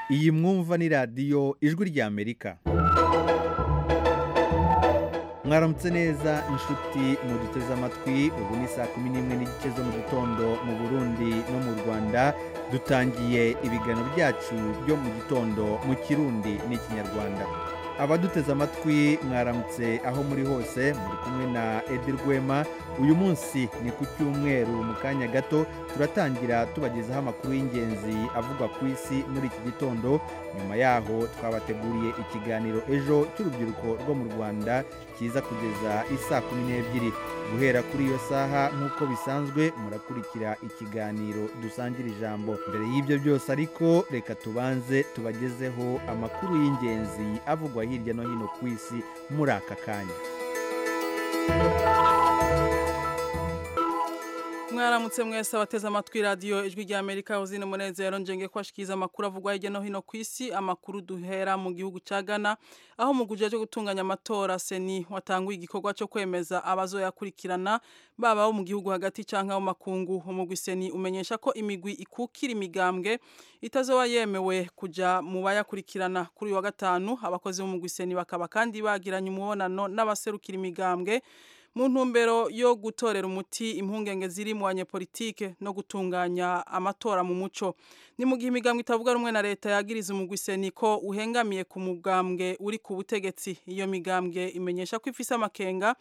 iyi mwumva ni radiyo ijwi ry'amerika mwaramutse neza inshuti muduteze amatwi ubu ni saa kumi n'imwe n'igice zo mu gitondo mu burundi no mu rwanda dutangiye ibiganiro byacu byo mu gitondo mu kirundi n'ikinyarwanda abaduteze amatwi mwaramutse aho muri hose muri kumwe na edi rwema uyu munsi ni ku cyumweru mu kanya gato turatangira tubagezaho amakuru y'ingenzi avugwa ku isi muri iki gitondo nyuma yaho twabateguriye ikiganiro ejo cy'urubyiruko rwo mu rwanda kiza kugeza isaa kumi n'ebyiri guhera kuri iyo saha nk'uko bisanzwe murakurikira ikiganiro dusangira ijambo mbere y'ibyo byose ariko reka tubanze tubagezeho amakuru y'ingenzi avugwa hirya no hino ku isi muri aka kanya mwaramutse mwese abateze amatwi radiyo ijwi ry'amerika uzina umunezero njyenge ko ashyikiza amakuru avugwa hirya no hino ku isi amakuru duhera mu gihugu cya Ghana aho mu guhe cyo gutunganya amatora seni watanguye igikorwa cyo kwemeza abazoyakurikirana baba abo mu gihugu hagati cyangwa mu makungu umugwi seni umenyesha ko imigwi ikukira imigambwe itazoba yemewe kujya mu bayakurikirana kuri uyu wa gatanu abakozi b'umugwi seni bakaba kandi bagiranye umubonano n'abaserukira imigambwe mu ntumbero yo gutorera umuti impungenge ziri mu banyepolitike no gutunganya amatora mu muco ni mu gihe imigambwe itavuga rumwe na leta yagiriza umugwi seni ko uhengamiye ku mugambwe uri ku butegetsi iyo migambwe imenyesha ko ifise amakenga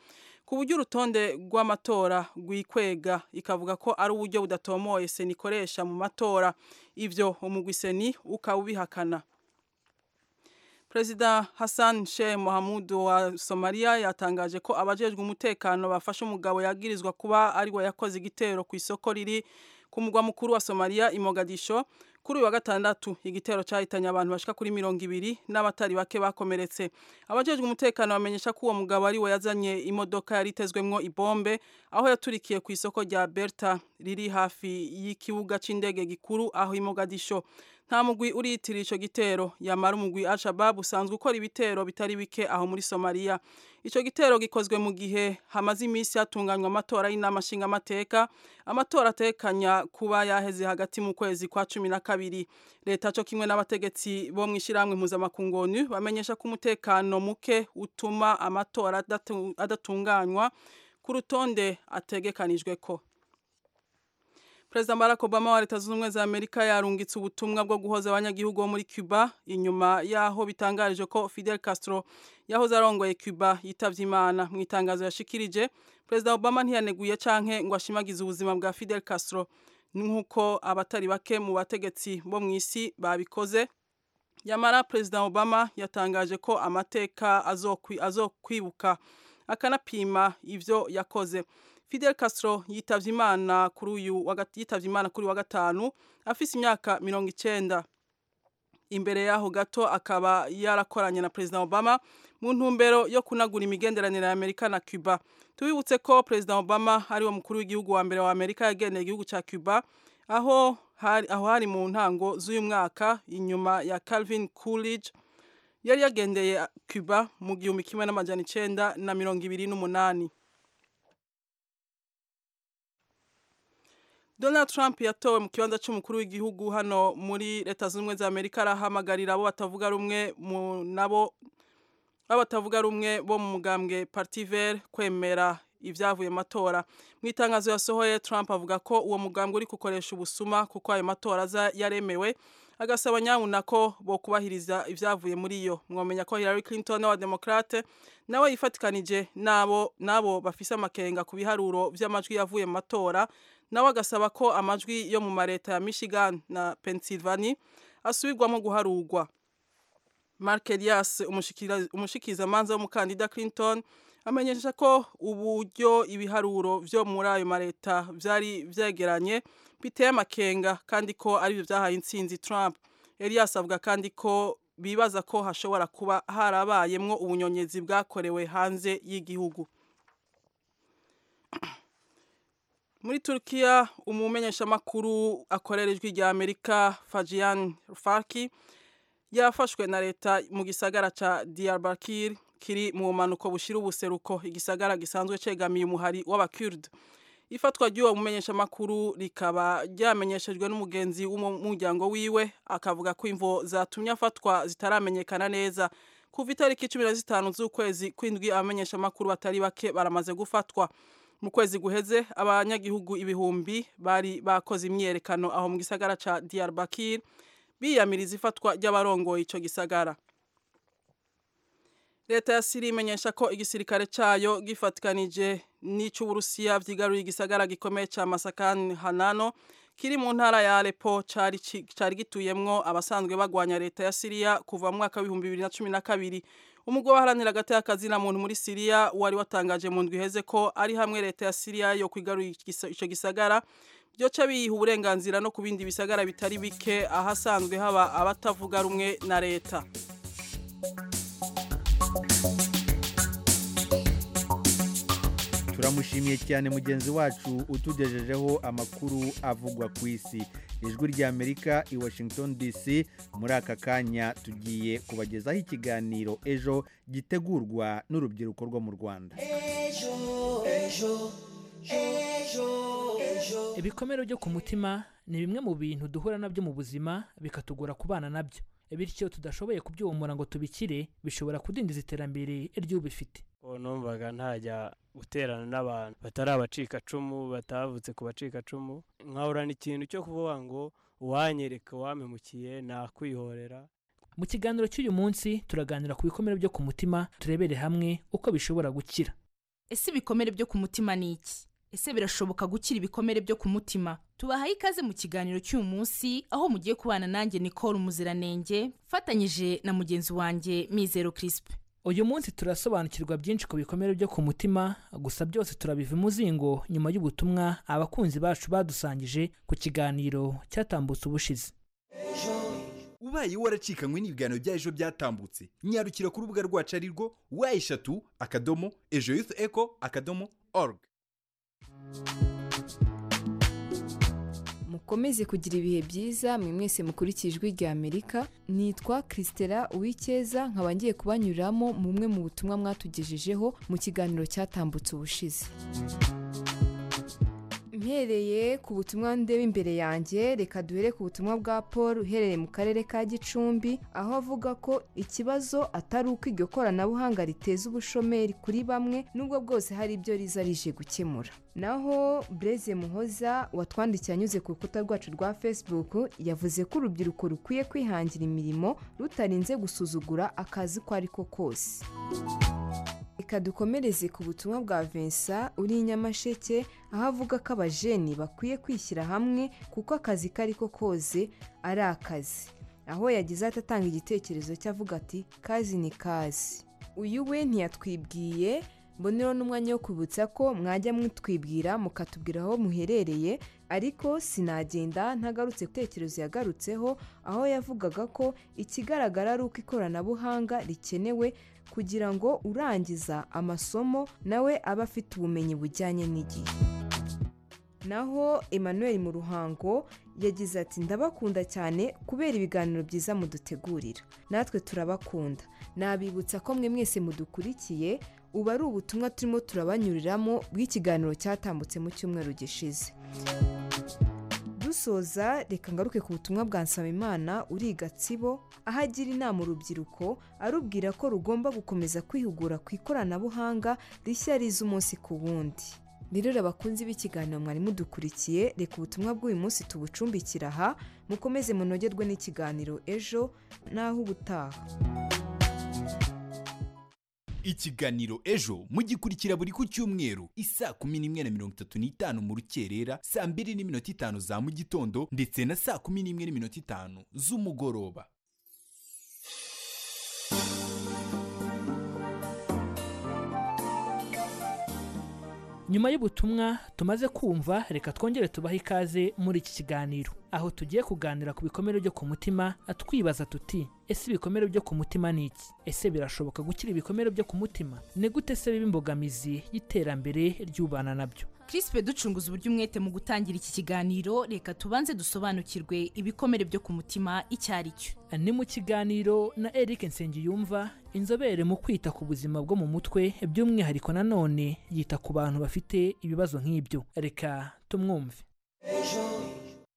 ku buryo urutonde rw'amatora rwikwega ikavuga ko ari uburyo budatomoye seni ikoresha mu matora ibyo umugwi seni ukaba ubihakana Perezida Hassan Sheikh Mohamud wa Somalia yatangaje ko abajejwe umutekano bafashe umugabo yagirizwa kuba ari we yakoze igitero ku isoko riri ku mugwa mukuru wa Somalia i Mogadisho kuri uyu wa gatandatu igitero cyahitanye abantu bashika kuri mirongo ibiri n'abatari bake bakomeretse abajejwe umutekano bamenyesha ko uwo mugabo ari we yazanye imodoka yari itezwemwo ibombe aho yaturikiye ku isoko rya Berta riri hafi y'ikibuga c'indege gikuru aho i Mogadisho nta mugwi uriyitirira ico gitero yamara umugwi Al-Shabaab usanzwe ukora ibitero bitari bike aho muri Somalia ico gitero gikozwe mu gihe hamaze iminsi hatunganywa amatora y'inama nshingamateka amatora atekanya kuba yaheze hagati mu kwezi kwa cumi na kabiri leta co kimwe n'abategetsi bo mw'ishirahamwe mpuzamakungu ONU bamenyesha ko umutekano muke utuma amatora adatunganywa ku rutonde ategekanijwe ko Perezida Barack Obama wa Leta Zunze Ubumwe za Amerika yarungitse ubutumwa bwo guhoza abanyagihugu bo muri Cuba inyuma yaho bitangarije ko Fidel Castro yahoze arongoye Cuba yitavye Imana mu itangazo yashikirije Perezida Obama ntiyaneguye canke ngo ashimagize ubuzima bwa Fidel Castro nk'uko abatari bake mu bategetsi bo mu isi babikoze yamara Perezida Obama yatangaje ko amateka azokwibuka azokwi akanapima ivyo yakoze Fidel Castro yitavye Imana kuri uyu yitavye Imana kuri wa gatanu afise imyaka 90 imbere yaho gato akaba yarakoranye na President Obama mu ntumbero yo kunagura imigenderanire ya Amerika na Cuba tubibutse ko President Obama ari wo mukuru w'igihugu wa mbere wa Amerika yagendeye igihugu ca Cuba aho hari, aho hari mu ntango z'uyu mwaka inyuma ya Calvin Coolidge yari yagendeye Cuba mu gihumbi kimwe n'amajana icenda na mirongo ibiri n'umunani Donald Trump yatowe mu kibanza cy'umukuru w'igihugu hano muri leta z'ubumwe za Amerika arahamagarira abo batavuga rumwe mu nabo abatavuga rumwe bo mu mugambwe Parti Vert kwemera ibyavuye matora mu itangazo yasohoye Trump avuga ko uwo mugambwe uri gukoresha ubusuma kuko ayo matora yaremewe agasaba nyabuna ko bo kubahiriza ibyavuye muri yo mwamenya ko Hillary Clinton n'abademokrate nawe yifatikanije nabo nabo bafise amakenga ku biharuro by'amajwi yavuye mu matora nawe agasaba ko amajwi yo mu mareta ya Michigan na Pennsylvania asubirwamo guharurwa Mark Elias umushikizamanza w'umukandida Clinton amenyesha ko uburyo ibiharuro byo muri ayo mareta byari byegeranye biteye amakenga kandi ko aribyo byahaye intsinzi Trump Elias avuga kandi ko bibaza ko hashobora kuba harabayemwo ubunyonyezi bwakorewe hanze y'igihugu muri Turkiya umumenyeshamakuru akorera ijwi rya Amerika Fajian Farki yafashwe na leta mu gisagara ca Diyarbakir kiri mu manuko bushira ubuseruko igisagara gisanzwe cegamiye umuhari w'abakurde ifatwa ry'uwo mumenyeshamakuru rikaba ryamenyeshejwe n'umugenzi w'umuryango wiwe akavuga ko imvo zatumye afatwa zitaramenyekana neza kuva itariki cumi na zitanu z'ukwezi kw'indwi abamenyeshamakuru batari bake baramaze gufatwa mu kwezi guheze abanyagihugu ibihumbi bari bakoze imyiyerekano aho mu gisagara ca Diyarbakir biyamiriza ifatwa ry'abarongoye ico gisagara leta ya siri imenyesha ko igisirikare cyayo gifatikanije n'ic'uburusiya vyigaruye igisagara gikomeye ca masakani hanano kiri mu ntara ya alepo cari cari gituyemwo abasanzwe bagwanya leta ya siriya kuva mu mwaka w'ibihumbi bibiri na cumi na kabiri umugwi waharanira agati na muntu muri siriya wari watangaje mu ndwi iheze ko ari hamwe leta ya siriya yo kwigarurira ico gisagara byoca biyiha uburenganzira no ku bindi bisagara bitari bike ahasanzwe haba abatavuga rumwe na leta turamushimiye cyane mugenzi wacu utugejejeho amakuru avugwa ku isi ijwi ry'amerika i washington dc muri aka kanya tugiye kubagezaho ikiganiro ejo gitegurwa n'urubyiruko rwo mu rwanda ibikomere byo ku mutima ni bimwe mu bintu duhura nabyo mu buzima bikatugora kubana nabyo bityo tudashoboye kubyomora ngo tubikire bishobora kudindiza iterambere ry'ubifite numvaga ntajya guterana n'abantu batari abacikacumu batavutse ku bacikacumu nkahorana ikintu cyo kuvuga ngo uwanyereka uwamemukiye nakwihorera mu kiganiro cy'uyu munsi turaganira ku bikomere byo ku mutima turebere hamwe uko bishobora gukira ese ibikomere byo ku mutima ni iki ese birashoboka gukira ibikomere byo ku mutima tubahaye ikaze mu kiganiro cy'uyu munsi aho mugiye kubana nanjye nicole umuziranenge mfatanyije na mugenzi wanjye mizero kirisipe uyu munsi turasobanukirwa byinshi ku bikomere byo ku mutima gusa byose turabiva umuzingo nyuma y'ubutumwa abakunzi bacu badusangije ku kiganiro cyatambutse ubushize ubaye waracikanywe n'ibiganiro bya ejo byatambutse nyarukira ku rubuga rwacu ari rwo wa eshatu akadomo ejo yufu eko akadomo oruga mukomeze kugira ibihe byiza mwe mwese mukurikije ijwi rya amerika nitwa christela uwikeza nkaba ngiye kubanyuramo mumwe mu butumwa mwatugejejeho mu kiganiro cyatambutse ubushize mpereye ku butumwa ndeba imbere yanjye reka duhere ku butumwa bwa paul uherereye mu karere ka gicumbi aho avuga ko ikibazo atari uko iryo koranabuhanga riteza ubushomeri kuri bamwe nubwo bwose hari ibyo riza rije gukemura naho bureze muhoza watwandikiye anyuze ku rukuta rwacu rwa facebook yavuze ko urubyiruko rukwiye kwihangira imirimo rutarinze gusuzugura akazi ko ari ko kose reka dukomereze ku butumwa bwa Vincent uri nyamasheke aho avuga ko abajeni bakwiye kwishyira hamwe kuko akazi kari ko koze ari akazi aho yagize atatanga igitekerezo cye avuga ati kazi ni kazi uyu we ntiyatwibwiye mbonero n'umwanya wo kwibutsa ko mwajya mwitwibwira mukatubwira aho muherereye ariko sinagenda ntagarutse ku bitekerezo yagarutseho aho yavugaga ko ikigaragara ari uko ikoranabuhanga rikenewe kugira ngo urangiza amasomo nawe abe afite ubumenyi bujyanye n'igihe naho Emmanuel mu ruhango yagize ati ndabakunda cyane kubera ibiganiro byiza mudutegurira natwe turabakunda nabibutsa ko mwe mwese mudukurikiye ubu ari ubutumwa turimo turabanyuriramo bw'ikiganiro cyatambutse mu cyumweru gishize dusoza reka ngaruke ku butumwa bwa nsabimana uri gatsibo aho agira inama urubyiruko arubwira ko rugomba gukomeza kwihugura ku ikoranabuhanga rishya riza umunsi ku wundi rero abakunzi b'ikiganiro mwari mudukurikiye reka ubutumwa bw'uyu munsi tubucumbikira aha mukomeze munogerwe n'ikiganiro ejo n'aho ubutaha ikiganiro ejo mugikurikira buri ku cyumweru isaa kumi n'imwe na mirongo itatu n'itanu mu rukerera saa mbiri n'iminota itanu za mu gitondo ndetse na saa kumi n'imwe n'iminota itanu z'umugoroba nyuma y'ubutumwa tumaze kumva reka twongere tubahe ikaze muri iki kiganiro aho tugiye kuganira ku bikomere byo ku mutima twibaza tuti ese ibikomere byo ku mutima ni iki ese birashoboka gukira ibikomere byo ku mutima ni gute se biba imbogamizi y'iterambere ry'ubana nabyo kirisipe ducunguza uburyo umwete mu gutangira iki kiganiro reka tubanze dusobanukirwe ibikomere byo ku mutima icyo ari cyo ni mu kiganiro na eric nsengiyumva inzobere mu kwita ku buzima bwo mu mutwe by'umwihariko nanone yita ku bantu bafite ibibazo nk'ibyo reka tumwumve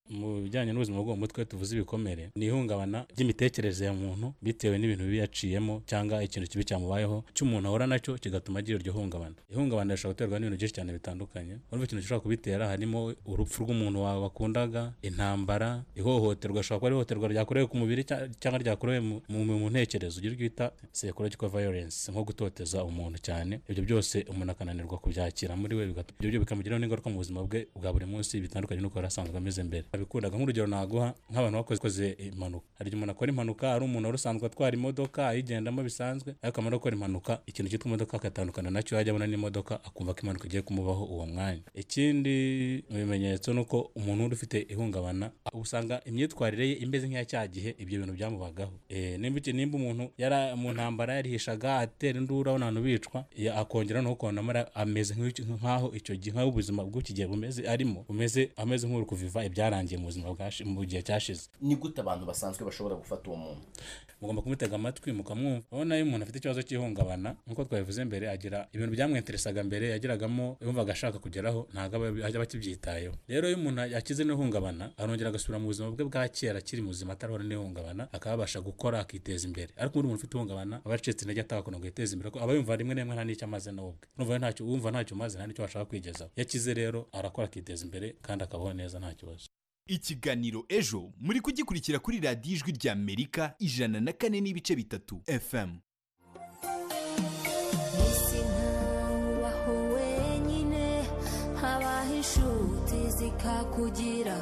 mu bijyanye n'ubuzima bwo mu mutwe tuvuze ibikomere ni ihungabana ry'imitekerereze ya muntu bitewe n'ibintu bibi yaciyemo cyangwa ikintu kibi cyamubayeho cy'umuntu ahora nacyo kigatuma agira iryo hungabana ihungabana rishobora guterwa n'ibintu byinshi cyane bitandukanye urumva ikintu gishobora kubitera harimo urupfu rw'umuntu wawe wakundaga intambara ihohoterwa ashobora kuba ari ihohoterwa ryakorewe ku mubiri cya- cyangwa ryakorewe mu- mu mu ntekerezo ugire bita psychological violence nko gutoteza umuntu cyane ibyo byose umuntu akananirwa kubyakira muri we bigatuma ibyo byo bikamugiraho n'ingaruka mu buzima bwe bwa buri munsi bitandukanye n'uko yari asanzwe ameze mbere abikundaga nk'urugero naguha nk'abantu bakoze koze impanuka hari igihe umuntu akora impanuka ari umuntu wari usanzwe atwara imodoka ayigendamo bisanzwe ariko amara gukora impanuka ikintu cyitwa imodoka akatandukana nacyo yajya abona n'imodoka akumva ko impanuka igiye kumubaho uwo mwanya ikindi mu bimenyetso ni uko umuntu uri ufite ihungabana usanga imyitwarire ye imeze nk'iya cya gihe ibyo bintu byamubagaho Eh, nimba iki- nimba umuntu yari mu ntambara yarihishaga atera induru abona abantu bicwa ya- akongera no kubona amara ameze nk'icyo- nk'aho icyo gihe nk'aho ubuzima bw'iki gihe bumeze arimo bumeze ameze nk'uri kuviva ibyarangiye mu buzima bwashi- mu gihe cyashize ni gute abantu basanzwe bashobora gufata uwo muntu mugomba kumutega amatwi mukamwumva urabona iyo umuntu afite ikibazo cy'ihungabana nk'uko twabivuze mbere agira ibintu byamwinteresaga mbere yagiragamo yumvaga ashaka kugeraho ntabwo aba ajya bakibyitayeho rero iyo umuntu akize n'ihungabana arongera agasubira mu buzima bwe bwa kera akiri muzima atarahura n'ihungabana akaba yabasha gukora akiteza imbere ariko undi muntu ufite ihungabana aba yacitse intege atabakunda ngo yiteze imbere kuko aba yumva rimwe na rimwe nta n'icyo amaze nawe ubwe urumva rero ntacyo wumva ntacyo umaze nta n'icyo washaka kwigezaho iyo akize rero arakora akiteza imbere kandi akabaho neza nta kibazo ikiganiro ejo muri kugikurikira kuri radiyo ijwi rya amerika ijana na kane n'ibice bitatu fm isi ntabaho wenyine habaho inshuti zikakugira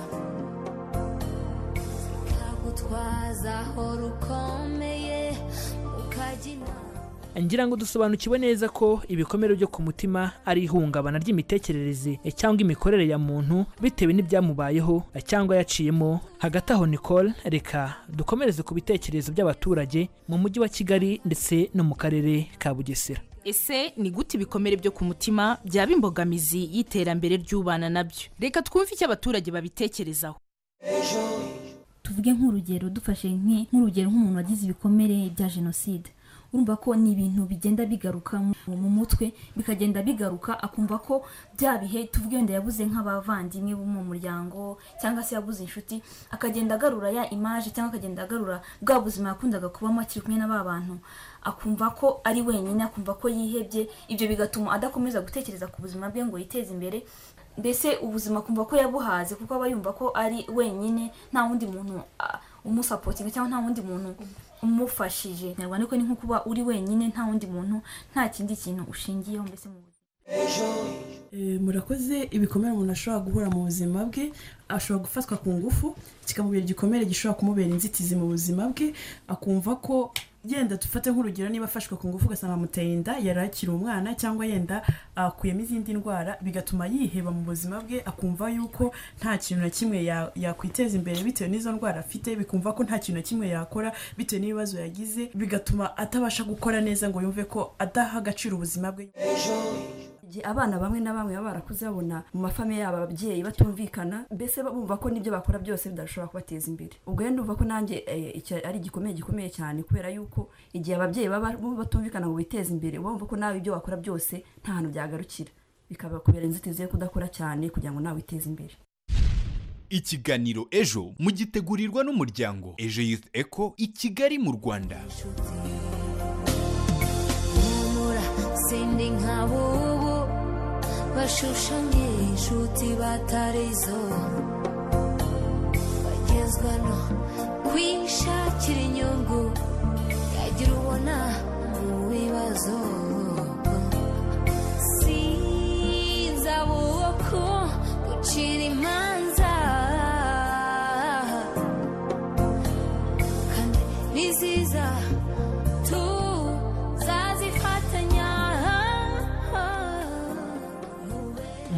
zikagutwaza aho rukomeye ukajya inama ngira ngo dusobanukiwe neza ko ibikomere byo ku mutima ari ihungabana ry'imitekerereze cyangwa imikorere ya muntu bitewe n'ibyamubayeho cyangwa yaciyemo hagati aho nicole reka dukomereze ku bitekerezo by'abaturage mu mujyi wa kigali ndetse no mu karere ka bugesera ese ni gute ibikomere byo ku mutima byaba imbogamizi y'iterambere ry'ubana nabyo reka twumve icyo abaturage babitekerezaho tuvuge nk'urugero dufashe nke- nk'urugero nk'umuntu wagize ibikomere bya jenoside urumva ko ni ibintu bigenda bigaruka mu- mu mutwe bikagenda bigaruka akumva ko bya bihe tuvuge wenda yabuze nk'abavandimwe bo mu muryango cyangwa se yabuze inshuti akagenda agarura ya imaje cyangwa akagenda agarura bwa buzima yakundaga kubamo akiri kumwe na ba bantu akumva ko ari wenyine akumva ko yihebye ibyo bigatuma adakomeza gutekereza ku buzima bwe ngo yiteze imbere mbese ubuzima akumva ko yabuhaze kuko aba yumva ko ari wenyine nta wundi muntu ah, umusapotinga cyangwa nta wundi muntu umufashije nyarwanda ariko ni nko kuba uri wenyine nta wundi muntu nta kindi kintu ushingiyeho mbese mu buzima Eh, murakoze ibikomere umuntu ashobora guhura mu buzima bwe ashobora gufatwa ku ngufu kikamubera igikomere gishobora kumubera inzitizi mu buzima bwe akumva ko yenda dufate nk'urugero niba afashwe ku ngufu ugasanga amuteye inda yari akiri umwana cyangwa yenda akuyemo izindi ndwara bigatuma yiheba mu buzima bwe akumva yuko nta kintu na kimwe ya- yakwiteza imbere bitewe n'izo ndwara afite bikumva ko nta kintu na kimwe yakora bitewe n'ibibazo yagize bigatuma atabasha gukora neza ngo yumve ko adaha agaciro ubuzima bwe gihe abana bamwe na bamwe baba barakuze babona mu mafamiye yabo ababyeyi batumvikana mbese bumva ko n'ibyo bakora byose bidashobora kubateza imbere ubwo rero ndumva ko nanjye eh, icyo ari igikomeye gikomeye cyane kubera yuko igihe ababyeyi baba bumva batumvikana ngo biteze imbere uba wumva ko nawe ibyo wakora byose nta hantu byagarukira bikabakubera inzitizi yo kudakora cyane kugira ngo nawe witeze imbere ikiganiro ejo mugitegurirwa n'umuryango ejo youth eco i kigali mu rwanda humura sindi nk'abubu bashusha nk'inshuti batarizo bagezwa no kwishakira inyungu yagira ubona mu bibazo sinza buboko gucira imanza kandi niziza tuzazifatanya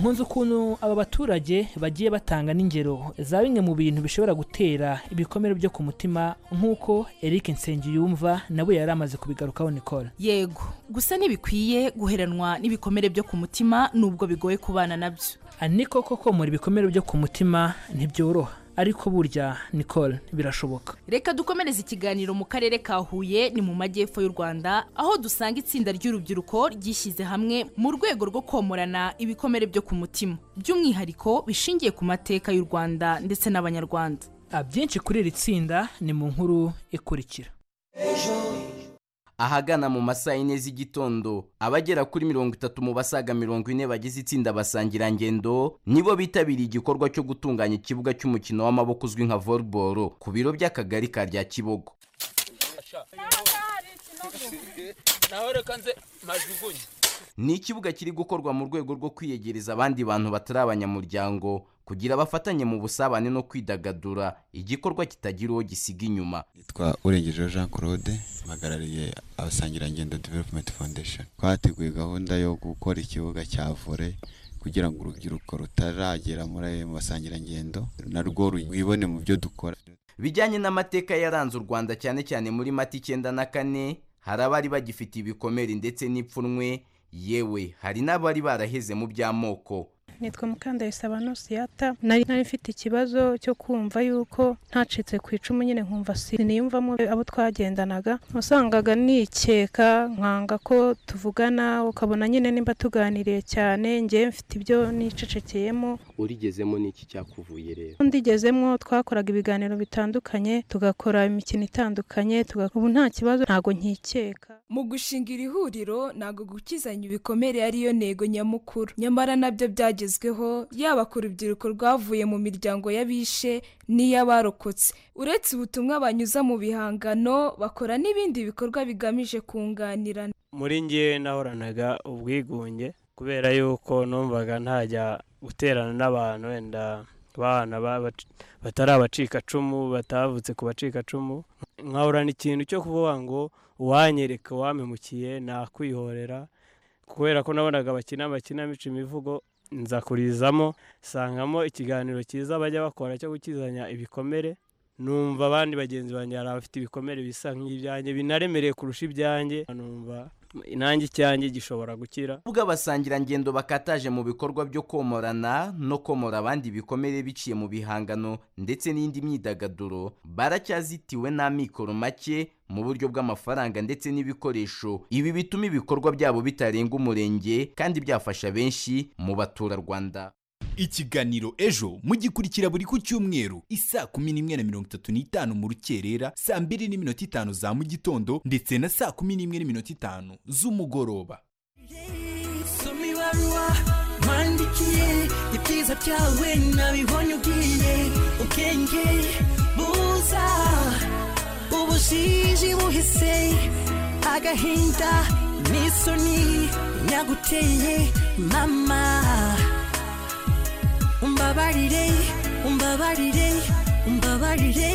nkunze ukuntu aba baturage bagiye batanga n'ingero za bimwe mu bintu bishobora gutera ibikomere byo ku mutima nk'uko eric nsengiyumva nawe yari amaze kubigarukaho nicole yego gusa ntibikwiye guheranwa n'ibikomere byo ku mutima nubwo bigoye kubana nabyo ni koko ko muri ibikomere byo ku mutima ntibyoroha ariko burya nicole birashoboka reka dukomereze ikiganiro mu karere ka huye ni mu majyepfo y'u rwanda aho dusanga itsinda ry'urubyiruko ryishyize hamwe mu rwego rwo komorana ibikomere byo ku mutima by'umwihariko bishingiye ku mateka y'u rwanda ndetse n'abanyarwanda Ah, byinshi kuri iri tsinda ni mu nkuru ikurikira ahagana mu masaa yine z'igitondo abagera kuri mirongo itatu mu basaga mirongo ine bagize itsinda basangirangendo nibo bitabiriye igikorwa cyo gutunganya ikibuga cy'umukino w'amaboko uzwi nka volleyball ku biro by'akagari ka rya kibogo naho reka nze majugunye ni ikibuga kiri gukorwa mu rwego rwo kwiyegereza abandi bantu batari abanyamuryango kugira bafatanye mu busabane no kwidagadura igikorwa kitagira uwo gisiga inyuma twa urengejeho jean claude mpagarariye abasangirangendo development foundation twateguye gahunda yo gukora ikibuga cya vore kugira ngo urubyiruko rutaragera muri ayo masangirangendo na rwo rwibone mu byo dukora bijyanye n'amateka yaranze u rwanda cyane cyane muri mata icyenda na kane hari abari bagifite ibikomere ndetse n'ipfunwe yewe hari n'abari baraheze mu by'amoko nitwa mukandayisaba nusiyata nari nari mfite ikibazo cyo kumva yuko ntacitse ku icumu nyine nkumva siniyumvamo abo twagendanaga wasangaga nikeka nkanga ko tuvugana ukabona nyine nimba tuganiriye cyane ngewe mfite ibyo nicecekeyemo urigezemo n'iki cyakuvuye rero ndigezemo twakoraga ibiganiro bitandukanye tugakora imikino itandukanye tugakora ubu nta kibazo ntago nkikeka mu gushinga iri huriro ntabwo gukizanya ibikomere ariyo ntego nyamukuru nyamara nabyo byagezweho yaba ku rubyiruko rwavuye mu miryango y'abishe n'iy'abarokotse uretse ubutumwa banyuza mu bihangano bakora n'ibindi bikorwa bigamije kunganirana muri nge nahoranaga ubwigunge kubera yuko numvaga ntajya guterana n'abantu wenda abana batari abacikacumu batavutse ku bacikacumu nkahorana ikintu cyo kuvuga ngo uwanyereka uwamemukiye nakwihorera kubera ko nabonaga bakina amakinamico imivugo nza kurizamo sangamo ikiganiro cyiza bajya bakora cyo gukizanya ibikomere numva abandi bagenzi banjye hari abafite ibikomere bisa nk'ibyanjye binaremereye kurusha ibyanjye numva inange icyanjye gishobora gukira ubwo abasangirangendo bakataje mu bikorwa byo komorana no komora abandi ibikomere biciye mu bihangano ndetse n'indi myidagaduro baracyazitiwe n'amikoro make mu buryo bw'amafaranga ndetse n'ibikoresho ibi bituma ibikorwa byabo bitarenga umurenge kandi byafasha benshi mu baturarwanda ikiganiro ejo mugikurikira buri ku cyumweru isaa kumi n'imwe na mirongo itatu n'itanu mu rukerera saa mbiri n'iminota itanu za mu gitondo ndetse na saa kumi n'imwe n'iminota itanu z'umugoroba soma ibaruwa wandikiye ibyiza byawe nabibonye ubwiye ubwenge buza ubujiji buhise agahinda n'isoni nyaguteye mama umbabarire umbabarire umbabarire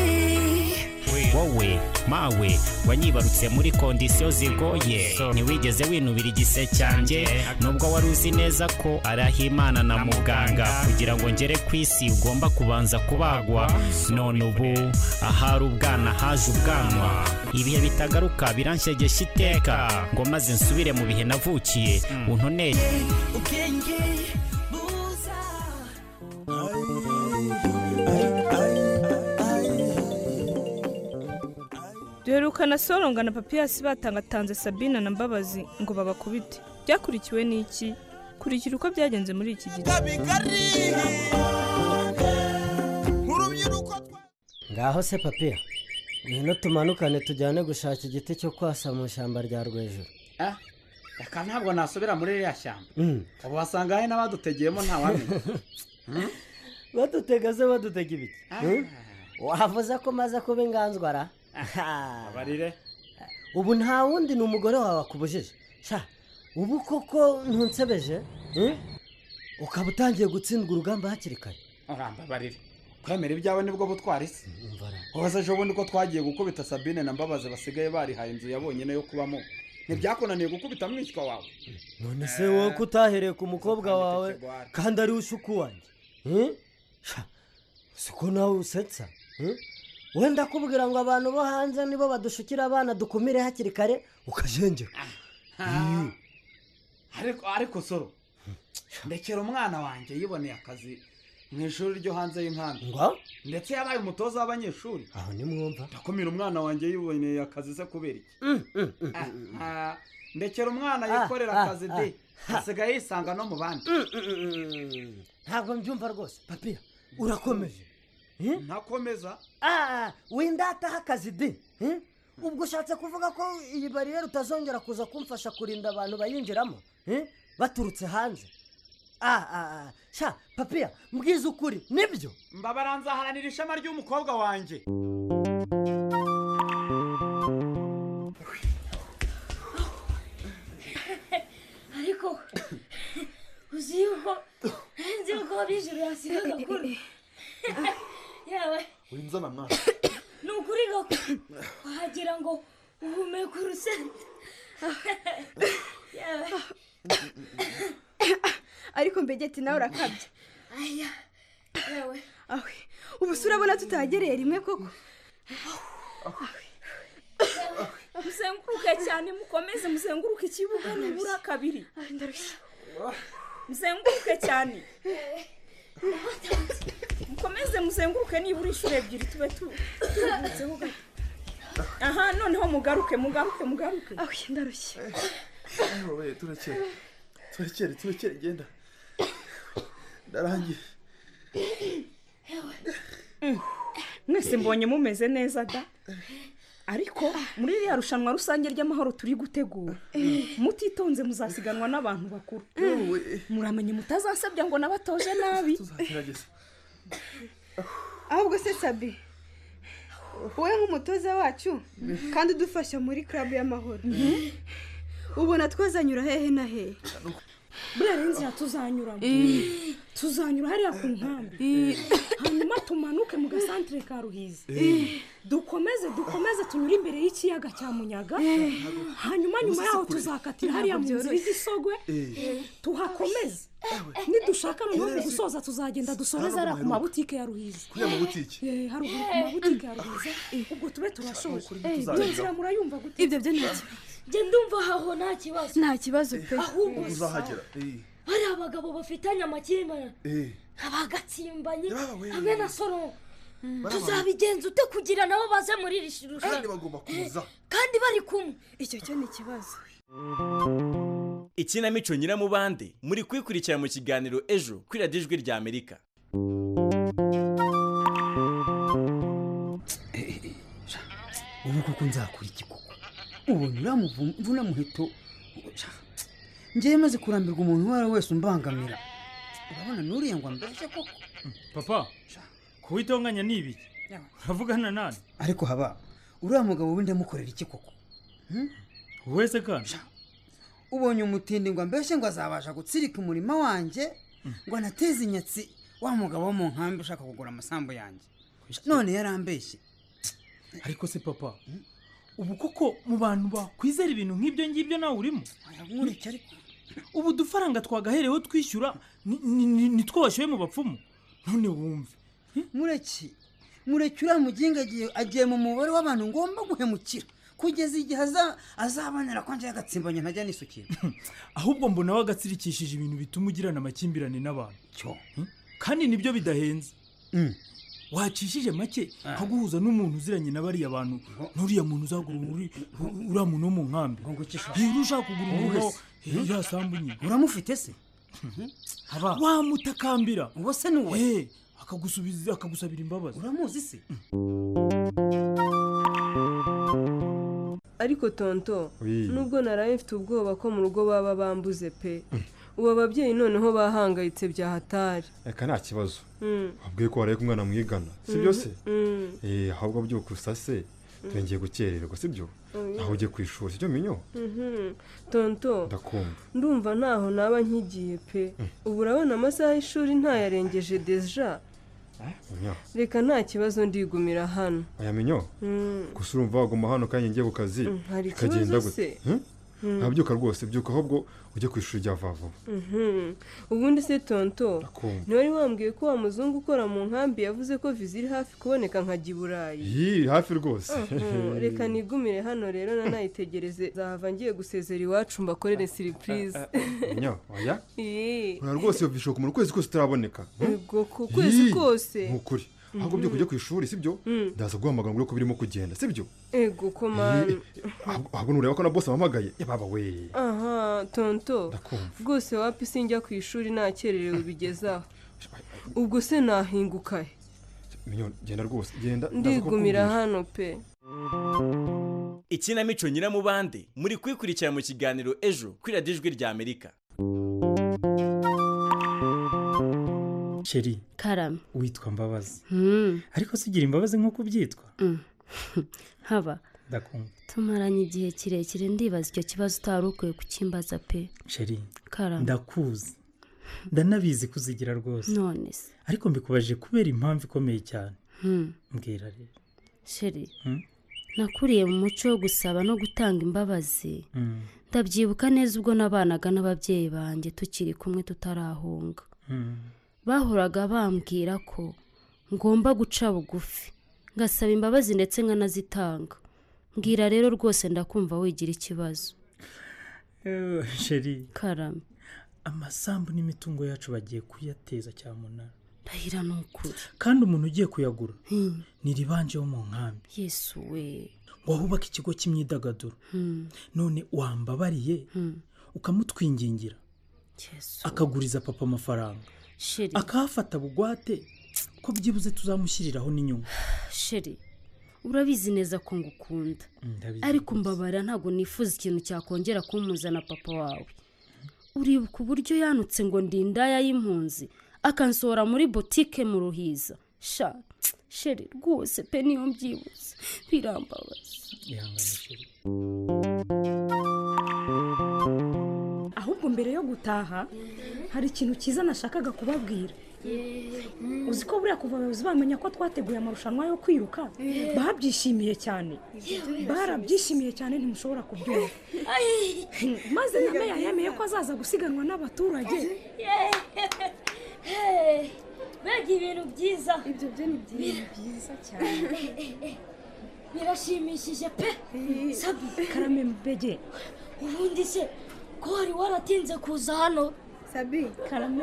wowe mawe wanyibarutse muri kondisiyo zigoye ntiwigeze winubira igise cyanjye nubwo wari uzi neza ko arahimana na muganga kugira ngo ngere ku isi ugomba kubanza kubagwa none ubu ahari ubwana haje ubwanwa ibihe bitagaruka biranshegesha iteka ngo maze nsubire mu bihe navukiye untoneye ubwenge buza duherukana soronga na papiyasi batangatanze sabina na mbabazi ngo babakubite byakurikiwe n'iki kurikira uko byagenze muri iki gihe ngaho se papiya ngwino tumanukane tujyane gushaka igiti cyo kwasa mu ishyamba rya rwejuru Ah, reka ntabwo nasubira muri ririya shyamba Mm. ubu wasanga hari n'abadutegeyemo ntawamenya badutega se badutega ibiki Mm? wavuze ko maze kuba inganzwara abarire ubu nta wundi ni umugore wawe akubujije sha ubu koko ntunsebeje Mm? ukaba utangiye gutsindwa urugamba hakiri kare urambabarire kwemera ibyawe nibwo butwara isi ubaze ejo bundi ko twagiye gukubita sabine na mbabazi basigaye barihaye inzu ya bonyine yo kubamo ntibyakunaniye gukubita mwishywa wawe none se wowe ko utahereye ku mukobwa wawe kandi ariwe usukuwanjye si ko nawe usetsa eh? wenda kubwira ngo abantu bo hanze nibo badushukira abana dukumire hakiri kare ukajenjeka Ah, ariko ariko soro ndekera umwana wanjye yiboneye akazi mu ishuri ryo hanze y'inkambi ndetse yabaye umutoza w'abanyeshuri aho nimwumva ndakumira umwana wanjye yiboneye akazi se kubera iki Ah, ndekera umwana yikorera ah, akazi de asigaye yisanga no mu bandi ntabwo mbyumva rwose papiya urakomeje ntakomeza Ah, windataho akazi di eh? ubwo ushatse kuvuga ko iyi bariyeri utazongera kuza kumfasha kurinda abantu bayinjiramo eh? baturutse hanze Ah, ah, ah. sha papiya mbwiza ukuri nibyo mbabara nzaharanira ishema ry'umukobwa wanjye ariko uzi yuko nzi yuko abijuru yasiga agakuru yawe winzana mwana ni ukuri gako wagira ngo uhumeka urusenda yawe ariko mbegeti nawe urakabya aya yawe awe ubu se urabona tutagereye rimwe koko muzenguruke cyane mukomeze muzenguruke ikibuga nibura kabiri muzenguruke cyane mukomeze muzenguruke nibura inshuro ebyiri tube tu- turuhutseho gato aha noneho mugaruke mugaruke mugaruke ndarushye we turekere turekere turekere genda ndarangiye Mm. mwese mbonye mumeze neza da ariko muri ririya rushanwa rusange ry'amahoro turi gutegura mutitonze muzasiganwa n'abantu bakuru muramenye mutazasabya ngo nabatoje nabi gerageza ahubwo se sabi wowe nk'umutoza wacu kandi udufasha muri club y'amahoro ubona twazanyura hehe na hehe buriya renzi tuzanyuramo Eh. tuzanyura hariya ku nkambi hanyuma tumanuke mu gasantere ka ruhizi Eh. dukomeze dukomeze tunyure imbere y'ikiyaga cya munyaga hanyuma nyuma yaho tuzakatira hariya mu nzira y'igisogwe Eh. tuhakomeze nidushaka noneho mu gusoza tuzagenda dusoreze hariya ku mabutike ya ruhizi Kuriya mabutike? Eh, haruguru ku mabutike ya ruhizi ubwo tube turashoje Eh, iyo nzira murayumva gute ibyo byo nta kibazo nge ndumva aho nta kibazo nta kibazo pe ahubwo uzahagera Eh, hari abagabo bafitanye amakimbirane eh. abagatsimbanye hamwe na soro Barabawe. tuzabigenza ute kugira nabo baze muri iri shuri kandi bagomba kuza kandi bari kumwe icyo cyo ni ikibazo ikinamico nyiramubande muri kwikurikira mu kiganiro ejo kuri radiyo ijwi rya amerika ubu koko nzakora iki koko ubona uriya mvuna muheto ngewe maze kurambirwa umuntu uwo ari we wese umbangamira urabona n'uriya ngo ambaje koko papa kuwitonganya ni ibiki uravugana nani ariko haba uriya mugabo we ndamukorera iki koko wese kandi ubonye umutindi ngo ambeshe ngo azabasha gutsirika umurima wanjye ngo anateze inyatsi wa mugabo wo mu nkambi ushaka kugura amasambu yanjye none yarambeshye ariko se papa ubu koko mu bantu bakwizera ibintu nk'ibyo ngibyo nawe urimo nkureke ariko ubu udufaranga twagahereweho twishyura ni- ni- ni- nitwo washyuye mu bapfumu none wumve mureki mureki uriya muginga agiye agiye mu mubare w'abantu ngomba guhemukira kugeza igihe aza- azabonera ko njye agatsimbanye ntajya nisukira ahubwo mbona we agatsirikishije ibintu bituma ugirana amakimbirane n'abantu Hmm? kandi nibyo bidahenze wacishije make nko guhuza n'umuntu uziranye na bariya bantu n'uriya muntu uzagura uri- u- uriya muntu wo mu nkambi iyo ushaka kugura umuntu Wowe wo- se? iriya sambu nyine uramufite se wamutakambira uwo se ni uwe akagusubiza akagusabira imbabazi uramuzi se ariko tonto Oui. nubwo naraye mfite ubwoba ko mu rugo baba bambuze pe ubu ababyeyi noneho bahangayitse byahatari reka nta kibazo Mm. wabwiye ko waraye kumwana mwigana sibyo se Mm. Eh, ahubwo byuka usase Mm. turengeye gukererwa sibyo Oya. aho ugiye ku ishuri sibyo minyo Mhm. tonto ndakumva ndumva ntaho naba nkigiye pe ubu urabona amasaha y'ishuri ntayarengeje deja minyo reka nta kibazo ndigumira hano aya minyo Mm. gusa urumva waguma hano kandi ngiye ku kazi Mm, hari bikagenda ikibazo gute se? Hmm? Mm. nkabyuka rwose byuka ahubwo ujye ku ishuri rya vuba vuba Mhm. ubundi se tonto Akumva. ntiwari wambwiye ko wa muzungu ukora mu nkambi yavuze ko viza iri hafi kuboneka nkajya i burayi yii hafi rwose Mhm. reka nigumire hano rero nanayitegereze zahava ngiye gusezera iwacu mbakorere siripurize nyo oya Yee. urara rwose iyo bishoboka umuntu ukwezi kose utaraboneka Ubwo ku kwezi Yii, kose ni ukuri ahubwo byuka ujye ku ishuri sibyo Mm. ndaza guhamagara ngo urebe ko birimo kugenda sibyo ego ko mani ahubwo ahubwo nureba ko na bose ampamagaye yababa we aha tonto Ndakumva. rwose wapi sinjya ku ishuri nakererewe bigezaho ubwo se nahinguka he minyo genda rwose genda ndaza ndigumira kukubwira. hano pe ikinamico nyiramubande muri kuyikurikira mu kiganiro ejo kuri radiyo ijwi rya amerika sheri karame witwa mbabazi Hmm, ariko si ugira imbabazi nk'uko ubyitwa hmm. haba ndakumva tumaranye igihe kirekire ndibaza icyo kibazo utari ukwiye kukimbaza pe sheri karame ndakuzi ndanabizi kuzigira rwose none se ariko mbikubajije kubera impamvu ikomeye cyane Hmm, mbwira rero sheri Hmm? nakuriye mu muco wo gusaba no gutanga imbabazi Hmm. ndabyibuka neza ubwo nabanaga n'ababyeyi banjye tukiri kumwe tutarahunga Hmm. bahoraga bambwira ko ngomba guca bugufi ngasaba imbabazi ndetse nkanazitanga mbwira rero rwose ndakumva wigira ikibazo Eh, sheri karame amasambu n'imitungo yacu bagiye kuyateza cyamunara ndahira ni ukuri kandi umuntu ugiye kuyagura ni ribanje wo mu nkambi yesu we ngo ahubake ikigo cy'imyidagaduro Hmm, none wambabariye ukamutwingingira akaguriza papa amafaranga sheri akahafata bugwate ko byibuze tuzamushyiriraho n'inyungu sheri urabizi neza ko ngukunda ariko mbabara ntabwo nifuza ikintu cyakongera kumpuza na papa wawe uribuka uburyo yanutse ngo ndi indaya y'impunzi akansohora muri botike mu ruhiza sha sheri rwose pe niyo mbyibuze birambabaza ahubwo mbere yo gutaha hari ikintu cyiza nashakaga kubabwira uzi ko buriya kuva abayobozi bamenya ko twateguye amarushanwa yo kwiruka Yeah. babyishimiye cyane Yeah. barabyishimiye cyane ntimushobora kubyumva maze na meya yemeye ko azaza gusiganwa n'abaturage mbega ibintu byiza ibyo byo ni byiza cyane birashimishije pe sabi karame mbege ubundi se ko wari waratinze kuza hano sabi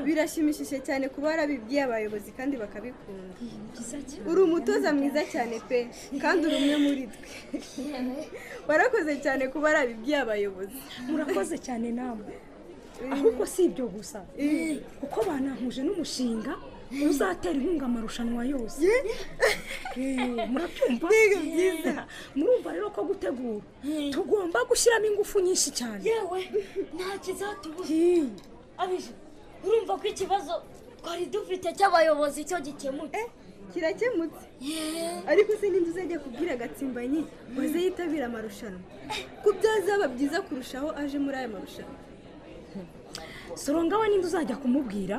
birashimishije cyane kuba warabibwiye abayobozi kandi bakabikunda uri umutoza mwiza cyane pe kandi uri umwe muri twe warakoze cyane kuba warabibwiye abayobozi murakoze cyane namwe ahubwo si ibyo gusa kuko banankuje n'umushinga uzatera inkunga amarushanwa yose Eh, murabyumva Yeah. murumva rero ko gutegura tugomba gushyiramo ingufu nyinshi cyane yewe nta kizatubuza abije urumva ko ikibazo twari dufite cy'abayobozi cyo gikemutse kirakemutse ariko se ninde uzajya kubwira agatsimbanyi waze yitabira amarushanwa ko byazaba byiza kurushaho aje muri aya marushanwa soronga we ninde uzajya kumubwira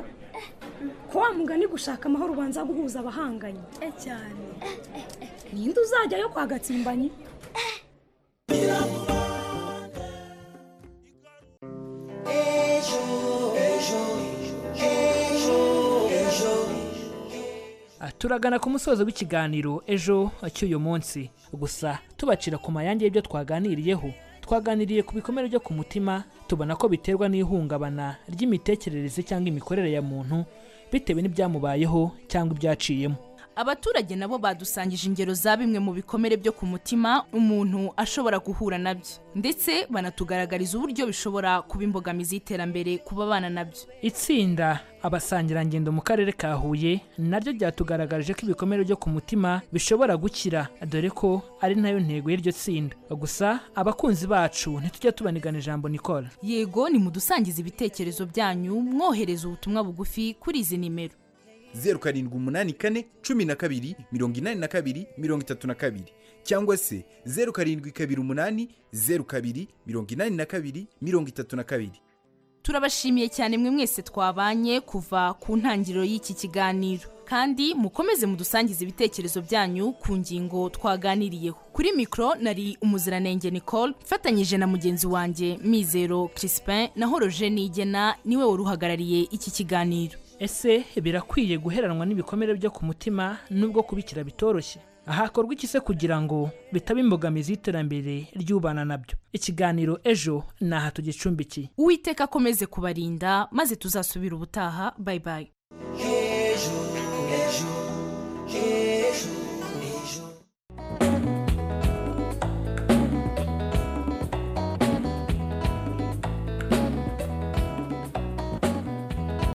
ko wa mugani gushaka amahoro ubanza guhuza abahanganye cyane ninde uzajya yo kwa gatsimbanyi turagana ku musozo w'ikiganiro ejo cy'uyu munsi gusa tubacira ku mayange y'ibyo twaganiriyeho twaganiriye ku bikomere byo ku mutima tubona ko biterwa n'ihungabana ry'imitekerereze cyangwa imikorere ya muntu bitewe n'ibyamubayeho cyangwa ibyaciyemo abaturage nabo badusangije ingero za bimwe mu bikomere byo ku mutima umuntu ashobora guhura nabyo ndetse banatugaragariza uburyo bishobora kuba imbogamizi y'iterambere ku babana nabyo itsinda abasangirangendo mu karere ka huye naryo ryatugaragarije ko ibikomere byo ku mutima bishobora gukira dore ko ari nayo ntego y'iryo tsinda gusa abakunzi bacu ntitujya tubanigana ijambo nikora yego nimudusangize ibitekerezo byanyu mwohereza ubutumwa bugufi kuri izi nimero zeru karindwi umunani kane cumi na kabiri mirongo inani na kabiri mirongo itatu na kabiri cyangwa se zeru karindwi kabiri umunani zeru kabiri mirongo inani na kabiri mirongo itatu na kabiri turabashimiye cyane mwe mwese twabanye kuva ku ntangiriro y'iki kiganiro kandi mukomeze mudusangize ibitekerezo byanyu ku ngingo twaganiriyeho kuri mikoro nari umuziranenge nicole mfatanyije na mugenzi wanjye mizero crispin na horoje nigena niwe wari uhagarariye iki kiganiro ese birakwiye guheranwa n'ibikomere byo ku mutima nubwo kubikira bitoroshye ahakorwa iki se kugira ngo bitaba imbogamizi y'iterambere ry'ubana nabyo ikiganiro ejo ni aha tugicumbikiye uwiteka akomeze kubarinda maze tuzasubira ubutaha bayibayi